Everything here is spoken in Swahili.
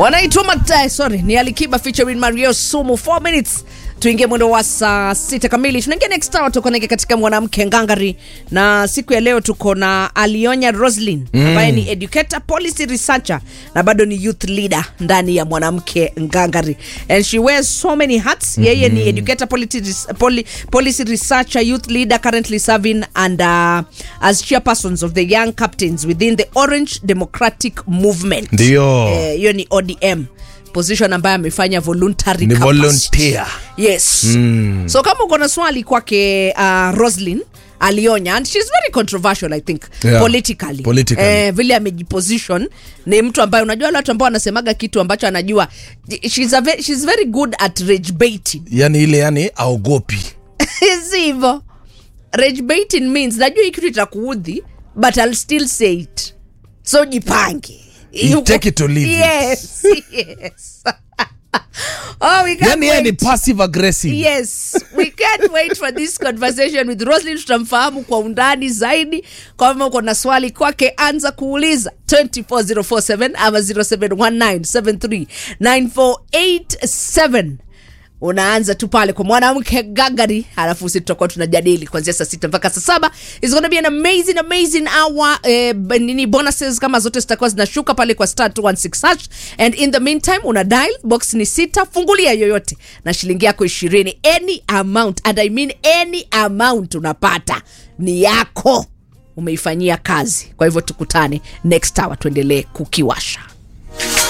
wanaitwa Magda, sorry, ni Alikiba featuring Mario Sumu 4 minutes tuingie mwendo wa saa sita kamili. Tunaingia next hour, tuko naye katika mwanamke ngangari, na siku ya leo tuko na Alionya Roslin ambaye ni educator, policy researcher na bado ni youth leader ndani ya mwanamke ngangari, and she wears so many hats. Yeye ni educator, policy, res- poli, policy researcher, youth leader currently serving and uh, as chairpersons of the young captains within the Orange Democratic Movement. Ndio. Eh, hiyo ni ODM position ambayo amefanya voluntary Ni capacity. volunteer. yes so kama uko na swali kwake uh, roslin alionya and she's very controversial i think Yeah. politically, Politically. Eh, vile amejiposition ni mtu ambaye unajua wale watu ambao wanasemaga kitu ambacho anajua she's, a ve- she's very good at rage baiting yani ile yani aogopi si hivyo rage baiting means najua hii kitu itakuudhi but I'll still say it so jipange You take it or leave it. yes, yes. oh, we can't yani yeye ni wait. passive aggressive yes we can't wait for this conversation with roslin tutamfahamu kwa undani zaidi kama uko na swali kwake anza kuuliza 24047 ama 0719739487 unaanza tu pale kwa mwanamke gagari alafu si tutakuwa tunajadili kuanzia saa sita mpaka saa saba is gonna be an amazing amazing hour eh, b- nini bonuses kama zote zitakuwa zinashuka pale kwa star 216 hash and in the meantime una dial box ni sita fungulia yoyote na shilingi yako ishirini any amount and i mean any amount unapata ni yako umeifanyia kazi kwa hivyo tukutane next hour tuendelee kukiwasha